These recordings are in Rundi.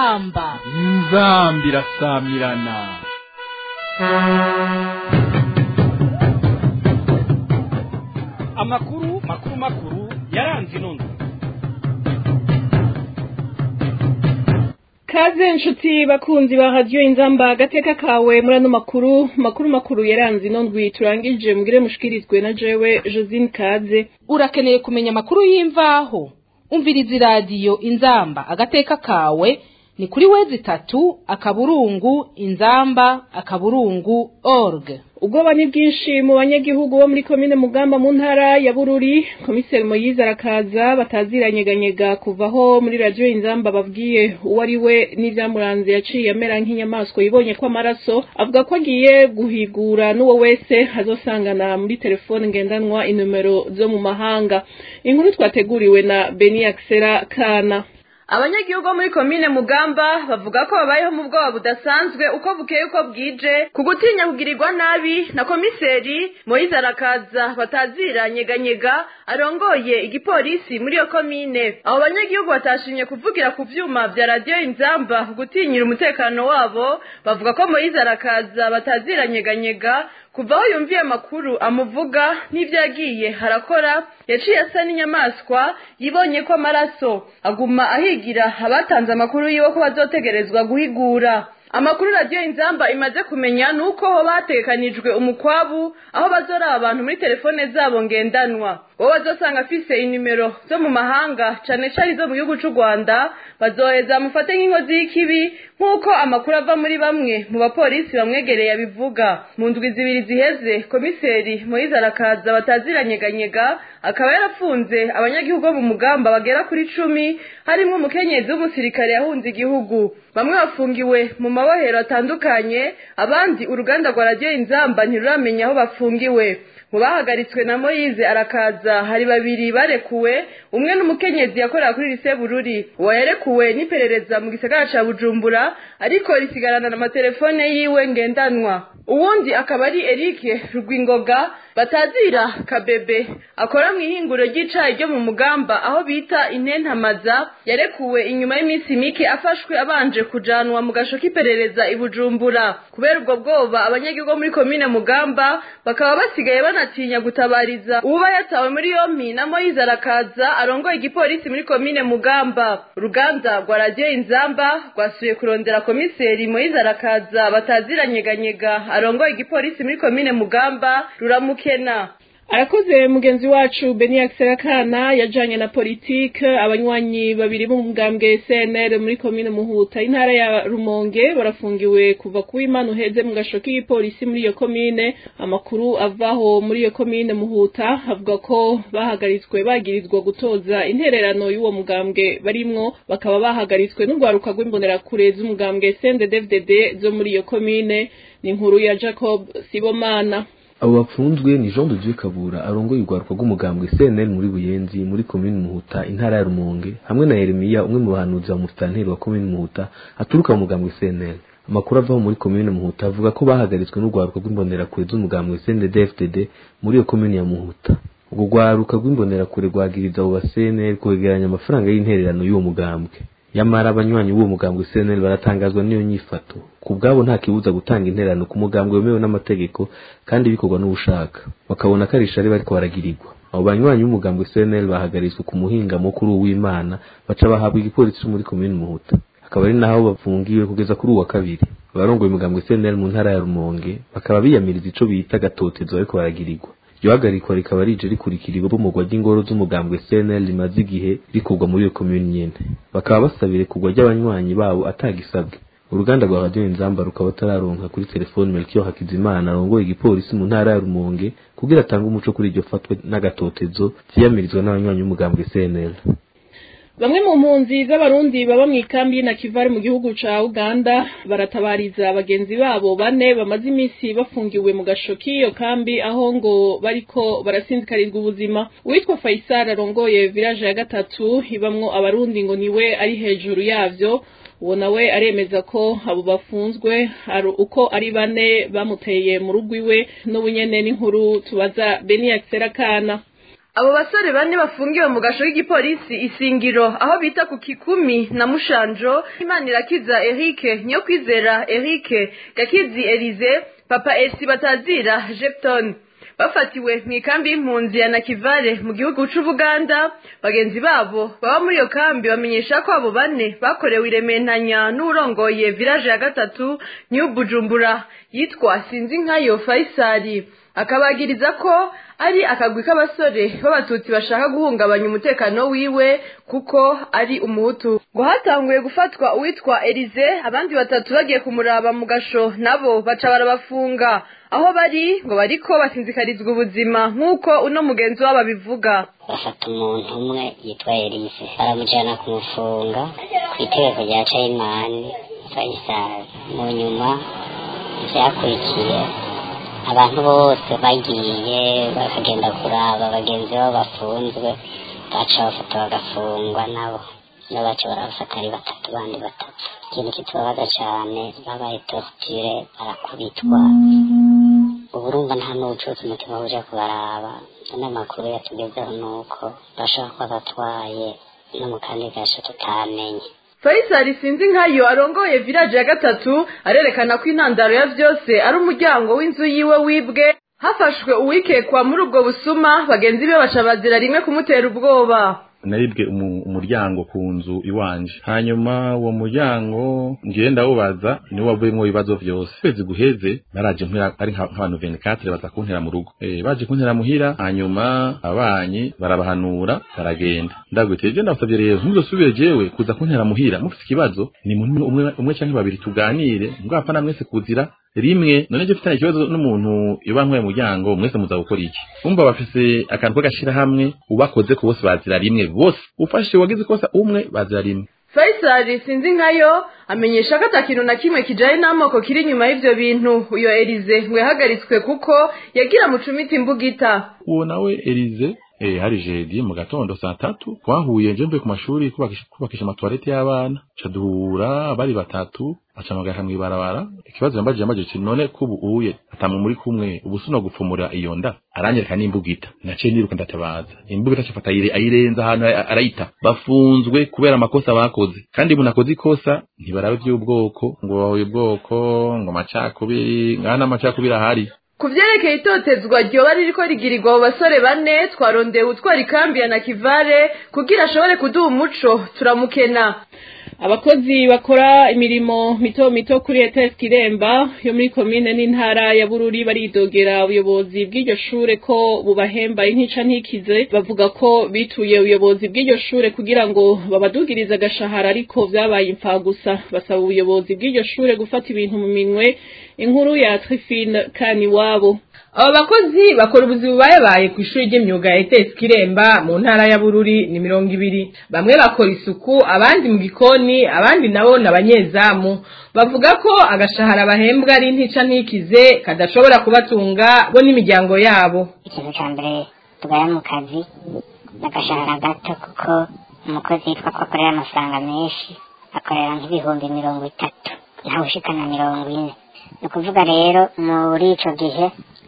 inzamba inzamba irasamirana amakuru makuru makuru yaranze inondo kaze nshuti bakunzi ba radiyo inzamba agateka kawe muri ano makuru makuru makuru yaranze ino ndwi turangije mugire mushikirizwe na jewe josine kaze urakeneye kumenya amakuru y'imvaho umviriza iradiyo inzamba agateka kawe ni kuri wezi itatu akaburungu inzamba akaburungu org ubwoba ni bwinshi mu banyagihugu bo muri komine mugamba mu ntara ya bururi komiseri moyize arakaza bataziranyeganyega kuvaho muri radiyo inzamba babwiye uwo ari we n'ibyamuranze yaciye amera nk'inyamaswa yibonye ko amaraso avuga ko agiye guhigura n'uwo wese azosangana muri telefone ngendanwa inomero zo mu mahanga inkuru twateguriwe na beni akisera kana abanyagihugu bo muri komine mugamba bavuga ko babayeho mu bwoba budasanzwe uko bukeye uko bwije ku gutinya kugirirwa nabi na komiseri moyize arakaza batazira nyeganyega arongoye igipolisi muri iyo komine abo banyagihugu batashimye kuvugira ku vyuma vya radiyo inzamba ku gutinyira umutekano wabo bavuga ko moyize arakaza batazira nyeganyega kuva aho yumviye amakuru amuvuga n'ibyo yagiye harakora yaciye asa n'inyamaswa yibonye ko amaraso aguma ahigira abatanze amakuru yiwe ko bazotegerezwa guhigura amakuru radiyo inzamba imaze kumenya ni uko ho batekanijwe umukwabu aho bazoraba abantu muri telefone zabo ngendanwa wowe bazosanga afise inimero zo mu mahanga cane cane izo mu gihugu c'u rwanda bazoheza bamufate nk'inkozi y'ikibi nk'uko amakuru ava muri bamwe mu bapolisi bamwegereye abivuga mu ndwi zibiri ziheze komiseri moyize arakaza bataziranyeganyega akaba yarafunze abanyagihugu bo mu mugamba bagera kuri cumi harimwo umukenyezi w'umusirikare yahunze igihugu bamwe bafungiwe mu mabohero atandukanye abandi uruganda rwa radiyo inzamba ntiruramenya aho bafungiwe mu bahagaritswe na moyize arakaza hari babiri barekuwe umwe n'umukenyezi yakorera kuri lise bururi uwo yarekuwe n'iperereza mu gisagara ca bujumbura ariko risigarana n'amatelefone yiwe ngendanwa uwundi akaba ari erike rugwingoga batazira kabebe akora mu ihinguro ry'icayi ryo mu mugamba aho bita intentamaza yarekuwe inyuma y'iminsi mike afashwe abanje kujanwa mu gasho k'iperereza i bujumbura kubera ubwo bwoba abanyagihugu muri komine mugamba bakaba basigaye banatinya gutabariza uwuba yatawe muri yompi na moyize arakaza arongoye igipolisi muri komine mugamba uruganda rwa radiyo inzamba rwasuye kurondera komiseri moyize arakaza bataziranyeganyega arongoye igipolisi muri komine mugamba ruramukena arakoze mugenzi wacu beni Kana yajanye na politike abanywanyi babiri b'umugambwe cnr muri komine muhuta intara ya rumonge barafungiwe kuva ku w'imana uheze mu gasho k'igipolisi muri iyo komine amakuru avaho muri iyo komine muhuta avuga ko bahagaritswe bagirizwa gutoza intererano y'uwo mugambwe barimwo bakaba bahagaritswe n'urwaruka rw'imbonerakure z'umugambwe cnddfdd zo muri iyo komine ni inkuru ya jacob sibomana abo bapfunzwe ni jean de dieu kabura arongoye urwaruka rw'umugambwe cnl muri buyenzi muri komini muhuta intara ya rumonge hamwe na yeremiya umwe mu bahanuzi ba musitanteri wa komini muhuta aturuka mu mugambwe cnl amakuru avaho muri komine muhuta avuga ko bahagaritswe n'urwaruka rw'imbonerakure z'umugambwe cndd muri iyo komini ya muhuta urwo rwaruka rw'imbonerakure rwagiriza abo ba cnl kwegeranya amafaranga y'intererano y'uwo mugambwe nyamara abanywanyi b'uwo mugambwe cnl baratangazwa n'iyo nyifato ku bwabo nta kibuza gutanga intererano ku mugambwe wemewe n'amategeko kandi bikorwa n'ubushaka bakabona ko ari ishari bariko baragirirwa abo banywanyi b'umugambwe cnl bahagaritswe ku muhingamo kuri uw'imana baca bahabwa igipolisi muri komini muhuta akaba ari naho bafungiwe kugeza kuri uwa kabiri abarongoye umugambwe cnl mu ntara ya rumonge bakaba biyamiriza ico bita gatotezo bariko baragirirwa iryo hagarikwa rikaba rije rikurikira ibomogwa ry'ingoro z'umugambwe cnl rimaze igihe rikurwa muri iyo komini nyene bakaba basabira kugwa ry'abanywanyi babo atagisabwe uruganda rwa radiyo inzamba rukaba rutararonka kuri telefoni melchior hakizimana arongoye igipolisi mu ntara ya rumonge kugira atange umuco kuri iryo fatwa n'agatotezo vyiyamirizwa n'abanywanyi b'umugambwe cnl bamwe mu mpunzi z'abarundi baba mu ikambi y'inakivari mu gihugu ca uganda baratabariza bagenzi babo bane bamaze iminsi bafungiwe mu gasho k'iyo kambi aho ngo bariko barasinzikarizwa ubuzima uwitwa faisal arongoye village ya gatatu ibamwo abarundi ngo niwe ari hejuru yavyo uwo nawe aremeza ko abo bafunzwe ari uko ari bane bamuteye mu rugo iwe n'ubunyene n'inkuru tubaza beni kana abo basore bane bafungiwe mu gasho k'igipolisi isingiro aho bita ku kikumi na mushanjo imanirakiza eric niyo kwizera eric gakizi elize papa esi batazira jepton bafatiwe mu ikambi y'impunzi ya nakivale mu gihugu c'ubuganda bagenzi babo baba muri iyo kambi bamenyesha ko abo bane bakorewe irementanya n'urongoye village ya gatatu new bujumbura yitwa sinzi nkayo faisali akabagiriza ko ari akagwi k'abasore b'abatutsi bashaka guhungabanya umutekano wiwe kuko ari umuhutu ngo hatanguye gufatwa uwitwa elize abandi batatu bagiye kumuraba mu gasho nabo baca barabafunga aho bari ngo bariko basinzikarizwa ubuzima nk'uko uno mugenzi wabo abivuga bafata umuntu umwe yitwa elise baramujyana kumufunga ku itegeko rya cayimani fayisali mu nyuma byakurikiye abantu bose bagiye bakagenda kuraba bagenzi babo bafunzwe baca bafata bagafungwa nabo nibo baca barabafata ari batatu bandi batatu ikintu kitubabaza cyane babaye torture barakubitwa ubu urumva nta n'ubucuti umutima uje kubaraba n'amakuru yatugezeho ni uko bashobora kuba batwaye no mu kandi gasho tutamenye faisali sinzi nkayo arongoye village ya gatatu arerekana ko intandaro ya vyose ari umuryango w'inzu yiwe wibwe hafashwe uwikekwa muri ubwo busuma bagenzi be baca bazira rimwe kumutera ubwoba naribwe umuryango ku nzu iwanje hanyuma uwo muryango ngiye ndawubaza niwo wavuyemo ibibazo vyose kwezi guheze baraje ari nk'abantu 24 baza kuntera mu rugo eh baje kuntera muhira hanyuma abanyi barabahanura baragenda ndagwiteje ndabasabye rero ntuzosubire jewe kuza kuntera muhira mufite ikibazo ni muntu umwe umwe canke babiri tuganire ngapfa na mwese kuzira rimwe none je mfitanye ikibazo n'umuntu ibankwe muryango mwese muza gukora iki umva bafise akantu k'agashira hamwe ubakoze ku bose bazira rimwe bose ufashe wagize kosa umwe bazira rimwe faisali sinzi nkayo amenyesha ko atakintu na kimwe kijanye n'amoko kiri inyuma y'ivyo bintu uyo elize ngo yahagaritswe kuko yagira mucumita imbugita uwo nawe elize eh hari jeudi mu gatondo saa tatu twahuye nje mvuye ku mashuri kubakisha kubakisha amatoilette y'abana ca duhura bari batatu aca magaka mwibarabara ikibazo yambajije yambajije ati none kubu uye atamwe muri kumwe ubusuno gupfumura iyo nda aranyereka n'imbugita naciye niruka ndatabaza imbugita cafata ayire ayirenza ahantu arayita bafunzwe kubera amakosa bakoze kandi umuntu akoze ikosa ntibarabe by'ubwoko ngo bahuye ubwoko ngo macakubiri ngana amacakubiri ahari ku vyerekeye itotezwa ryoba ririko rigirirwa abo basore bane twarondeye utwara ikambi ya nakivale kugira ashobore kuduha umuco turamukena abakozi bakora imirimo mito mito kuri ETS Kiremba yo muri komine n'intara ya Bururi baridogera ubuyobozi bw'iryo shure ko bubahemba intica ntikize bavuga ko bituye ubuyobozi bw'iryo shure kugira ngo babadugirize agashahara ariko vyabaye impfa gusa basaba ubuyobozi bw'iryo shure gufata ibintu mu minwe inkuru ya Trifine Kaniwabo aba bakozi bakora ubuzi bubayabaye ku ishuri ry'imyuga ya etesi kiremba mu ntara ya bururi ni mirongo ibiri bamwe bakora isuku abandi mu gikoni abandi nabo ni abanyezamu bavuga ko agashahara bahembwa ari ntica ntikize kadashobora kubatunga bo n'imiryango yabo ikintu cya mbere tugaya mu kazi ni agashahara gato kuko umukozi yitwa ko akorera amafaranga menshi akorera nk'ibihumbi mirongo itatu ntawe ushikana mirongo ine ni ukuvuga rero muri icyo gihe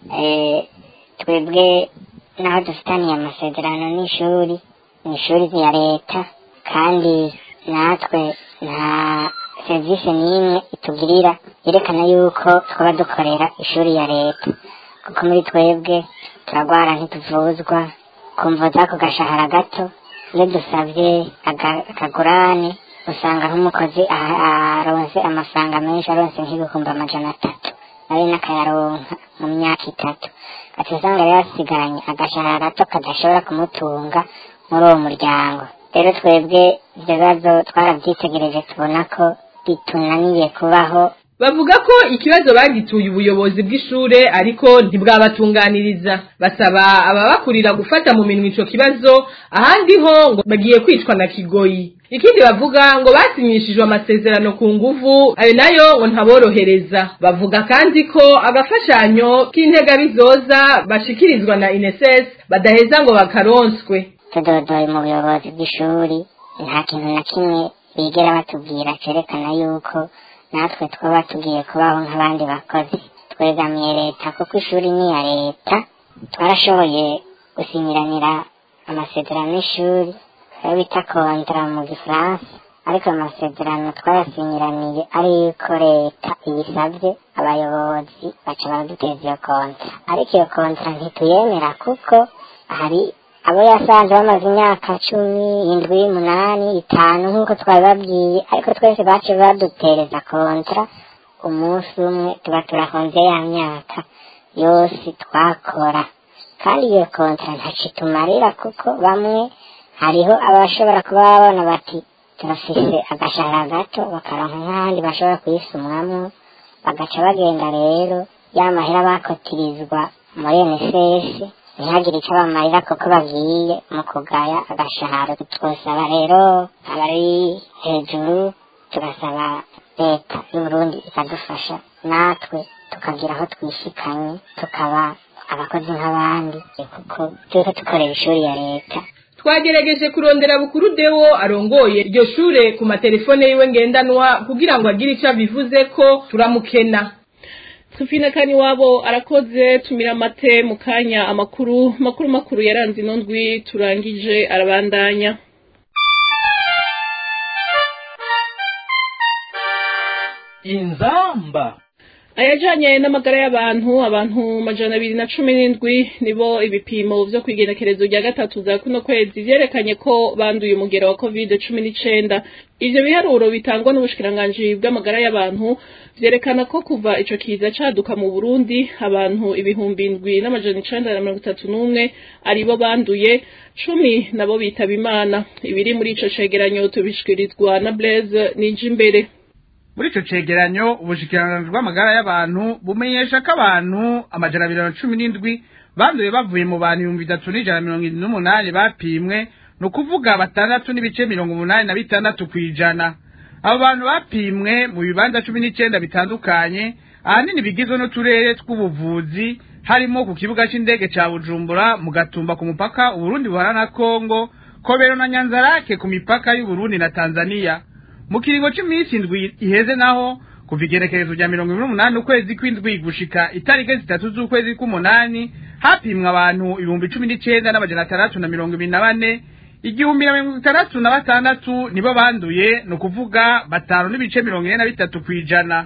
twebwe naho dufitaniye amasezerano n'ishuri ni ishuri rya leta kandi natwe nta serivisi n'imwe itugirira yerekana yuko twaba dukorera ishuri ya leta kuko muri twebwe turagwara ntituvuzwa kumva z'ako gashahara gato iyo dusabye akagurane usanga nk'umukozi aronse amafaranga menshi aronse nk'ibihumbi amajana atatu nawe n'akayaronka mu myaka itatu ati usanga rero yasigaranye agashahara gato kadashobora kumutunga muri uwo muryango rero twebwe ibyo bibazo twarabyitegereje tubona ko bitunaniye kubaho bavuga ko ikibazo bagituye ubuyobozi bw'ishure ariko ntibwabatunganiriza basaba ababakurira gufata mu minwe ico kibazo ahandi ho ngo bagiye kwicwa na kigoyi ikindi bavuga ngo basinyishijwe amasezerano ku nguvu ayo nayo ngo ntaborohereza bavuga kandi ko agafashanyo k'intega bizoza bashikirizwa na ineses badaheza ngo bakaronswe tudodoye mu buyobozi bw'ishuri nta kintu na kimwe bigera batubwira cerekana yuko natwe twaba tugiye kubaho nk'abandi bakozi twegamiye leta kuko ishuri ni iya leta twarashoboye gusinyiranira amasezerano y'ishuri ayo bita kontara mu gifaransa ariko ayo masezerano twayasinyiraniye ari yuko leta ibisabye abayobozi baca baraduteza iyo kontara ariko iyo kontara ntituyemera kuko hari abo yasanze bamaze imyaka cumi indwi umunani itanu nk'uko twabibabwiye ariko twese bace badutereza kontara umunsi umwe tuba turakonze ya myaka yose twakora kandi iyo kontara ntaco itumarira kuko bamwe hariho abashobora kuba babona bati turafise agashahara gato bakaronka nk'ahandi bashobora kuyisumwamwo bagaca bagenda rero ya mahera bakotirizwa muri NSS ntihagire icyo bamarira kuko bagiye mu kugaya agashahara twosaba rero abari hejuru tugasaba leta y'uburundi ikadufasha natwe tukagira aho twishikanye tukaba abakozi nk'abandi kuko turiko dukorera ishuri ya leta twagerageje kurondera bukuru dewo arongoye iryo shure ku matelefone yiwe ngendanwa kugira ngo agire icyo abivuze ko turamukena Sufina kani wabo arakoze tumira amate mu kanya amakuru makuru makuru yaranze ino ndwi turangije arabandanya inzamba ayajanye n'amagara y'abantu abantu majana abiri na cumi n'indwi nibo ibipimo vyo kwigenekerezo rya gatatu za kuno kwezi vyerekanye ko banduye umugera wa covid cumi n'icenda ivyo biharuro bitangwa n'ubushikiranganji bw'amagara y'abantu vyerekana ko kuva ico kiza caduka mu burundi abantu ibihumbi indwi n'amajana icenda na mirongo itatu n'umwe aribo banduye cumi nabo bitaba imana ibiri muri ico cegeranyo tubishikirizwa na blaise nijimbere muri ico cegeranyo ubushikiranganji bw'amagara y'abantu bumenyesha ko abantu amajana abiri na cumi n'indwi banduye bavuye mu bantu ibihumbi bitatu n'ijana mirongo irindwi n'umunani bapimwe ni ukuvuga batandatu n'ibice mirongo umunani na bitandatu kw'ijana abo bantu bapimwe mu bibanza cumi n'icenda bitandukanye ahanini bigizwe n'uturere tw'ubuvuzi harimo ku kibuga c'indege ca bujumbura mu gatumba ku mupaka uburundi buhana na kongo kobero na nyanzarake ku mipaka y'uburundi na tanzaniya mu kiringo c'imisi indwi iheze naho kuva igenekerezo rya mirongo ibiri n'umunani ukwezi kw'indwi gushika itariki zitatu z'ukwezi kw'umunani hapimwa abantu ibihumbi cumi n'icenda n'amajana atandatu na mirongo ibiri na bane igihumbi na mirongo itandatu na batandatu nibo banduye ni ukuvuga batanu n'ibice mirongo ine na bitatu kw'ijana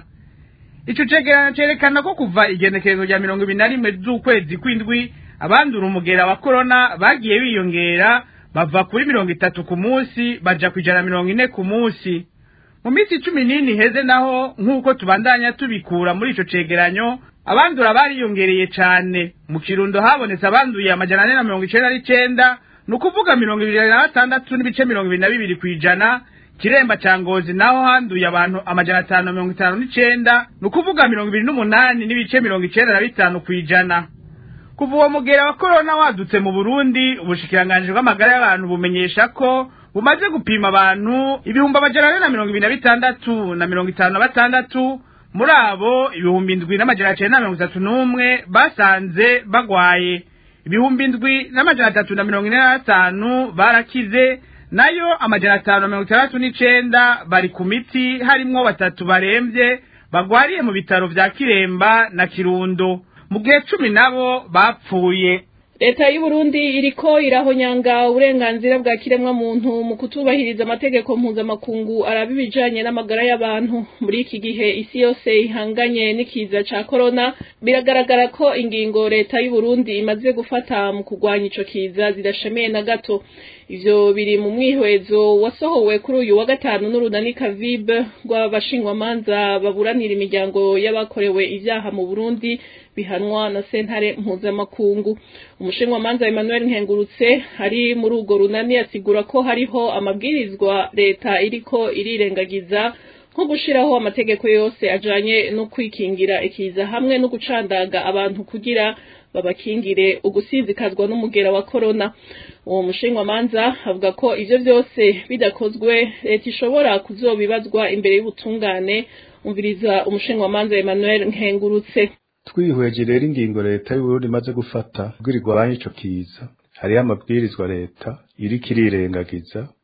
ico cegeranyo cerekana ko kuva igenekerezo rya mirongo ibiri na rimwe z'ukwezi kw'indwi abandura umugera wa korona bagiye biyongera bava kuri mirongo itatu ku munsi baja kwijana mirongo ine ku munsi mu minsi cumi n'ine iheze naho nk'uko tubandanya tubikura muri ico cegeranyo abandura bariyongereye cane mu kirundo habonetse abanduye amajana ane na mirongo icenda n'icenda ni ukuvuga mirongo ibiri na batandatu n'ibice mirongo ibiri na bibiri kw'ijana kiremba ca ngozi naho handuye abantu amajana atanu na mirongo itanu n'icenda ni ukuvuga mirongo ibiri n'umunani n'ibice mirongo icenda na bitanu kw'ijana kuva uwo mugera wa korona wadutse mu burundi ubushikiranganji bw'amagara y'abantu bumenyesha ko bumaze gupima abantu ibihumbi amajana ane na mirongo ibiri na bitandatu na mirongo itanu na batandatu muri abo ibihumbi indwi n'amajana cenda na mirongo itatu n'umwe basanze bagwaye ibihumbi indwi n'amajana atatu na mirongo ine na batanu barakize nayo amajana atanu na mirongo itandatu n'icenda bari ku miti harimwo batatu baremvye bagwariye mu bitaro vya kiremba na kirundo mu gihe cumi nabo bapfuye leta y'uburundi iriko irahonyanga uburenganzira bwa kiremwa muntu mu kutubahiriza amategeko mpuzamakungu araba ibijanye n'amagara y'abantu muri iki gihe isi yose ihanganye n'ikiza ca korona biragaragara ko ingingo leta y'uburundi imaze gufata mu kurwanya ico kiza zidashemeye na gato ivyo biri mu mwihwezo wasohowe kuri uyu wa gatanu n'urunani kavib rw'abashingwamanza baburanira imiryango y'abakorewe ivyaha mu burundi bihanwa na sentare mpuzamakungu umushinwamanza Emmanuel Nkengurutse ari muri urwo runani asigura ko hariho amabwirizwa leta iriko irirengagiza nko gushiraho amategeko yose ajanye no kwikingira ikiza hamwe no gucandaga abantu kugira babakingire ugusinzikazwa n'umugera wa korona uwo mushinwamanza avuga ko ivyo vyose bidakozwe leta ishobora kuzobibazwa imbere y'ubutungane umviriza umushinwamanza Emmanuel Nkengurutse twihweje rero ingingo leta y'uburundi imaze gufata kugira igwanye ico kiza hariho amabwirizwa leta iriko irirengagiza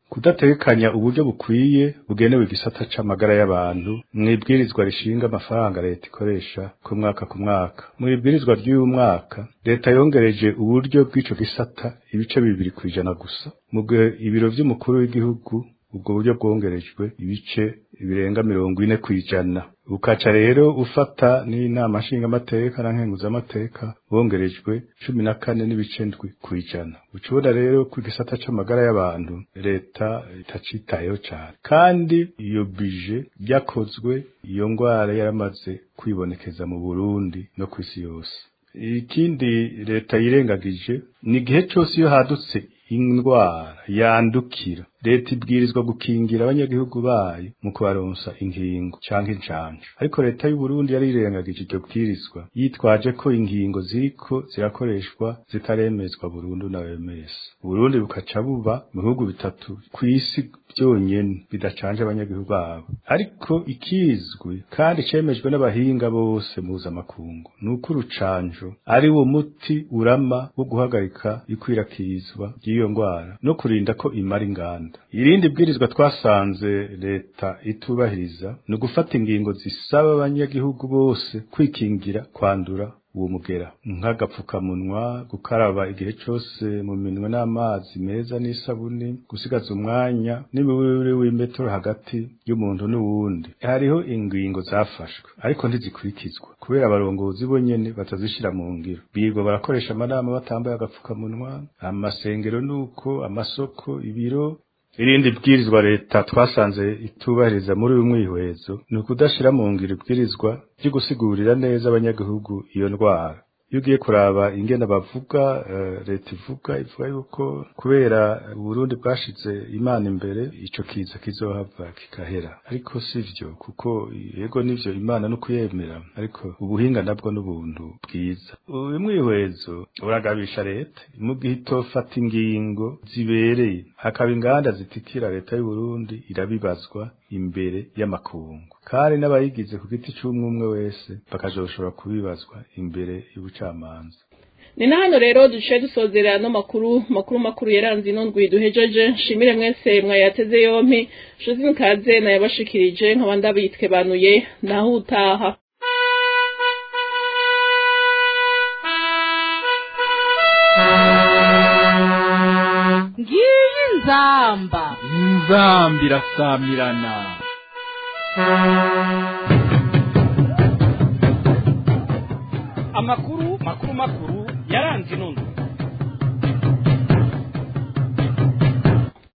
kudategekanya uburyo bukwiye bugenewe igisata c'amagara y'abantu mw'ibwirizwa rishinga amafaranga leta ikoresha ku mwaka ku mwaka mw'ibwirizwa ry'uyu mwaka leta yongereje uburyo bw'ico gisata ibice bibiri kw'ijana gusa mu gihe ibiro vy'umukuru w'igihugu ubwo buryo bwongerejwe ibice birenga mirongo ine kw'ijana ukaca rero ufata n'inama nshingamateka na nkenguzamateka bongerejwe cumi na kane n'ibice ndwi kw'ijana ucubona rero ko igisata c'amagara y'abantu leta itacitayeho cane kandi iyo bije ryakozwe iyo ngwara yaramaze kwibonekeza mu burundi no kw'isi yose ikindi leta yirengagije ni igihe cose iyo hadutse indwara yandukira leta ibwirizwa gukingira abanyagihugu bayo mu kubaronsa inkingo canke incanco ariko leta y'u Burundi yarirengagije iryo bwirizwa yitwaje ko inkingo ziriko zirakoreshwa zitaremezwa burundu na OMS Burundi bukaca buba mu bihugu bitatu kw'isi byonyene bidacanje abanyagihugu babo ariko ikizwi kandi cemejwe n'abahinga bose mpuzamakungu ni uko urucanjo ari wo muti urama wo guhagarika ikwirakizwa ry'iyo ngwara no kurinda ko imara inganda irindi bwirizwa twasanze leta itubahiriza ni ugufata ingingo zisaba abanyagihugu bose kwikingira kwandura uwo mugera nk'agapfukamunwa gukaraba igihe cose mu minwe n'amazi meza n'isabuni gusigaza umwanya n'imiburire w'imetero hagati y'umuntu n'uwundi hariho ingingo zafashwe ariko ntizikurikizwa kubera abarongozi bonyene batazishira mu ngiro birirwa barakoresha amanama batambaye agapfukamunwa amasengero nuko amasoko ibiro irindi bwirizwa leta twasanze itubahiriza muri uyu mwihwezo ni ukudashira mu ngiro ibwirizwa ryo gusigurira neza abanyagihugu iyo ndwara iyo ugiye kuraba ingene bavuga leta ivuga ivuga yuko kubera uburundi bwashize imana imbere ico kiza kizohava kigahera ariko sivyo kuko yego nivyo imana no kuyemera ariko ubuhinga nabwo n'ubuntu bwiza uyu mwihwezo uragabisha leta mu gihe itofata ingingo zibereye hakaba inganda zitikira leta y'u Burundi irabibazwa imbere y'amakungu kandi n'abayigize ku giti c'umwe umwe wese bakazoshobora kubibazwa imbere y'ubucamanza ni na hano rero duciye dusozera no makuru makuru makuru yaranze ino ndwi duhejeje nshimire mwese mwayateze yompi nshuzi nkaze nayabashikirije nkaba ndabitwe banuye naho utaha ngiyi nzamba inzamba irasamirana amakuru makuru makuru yaranze ino ndwi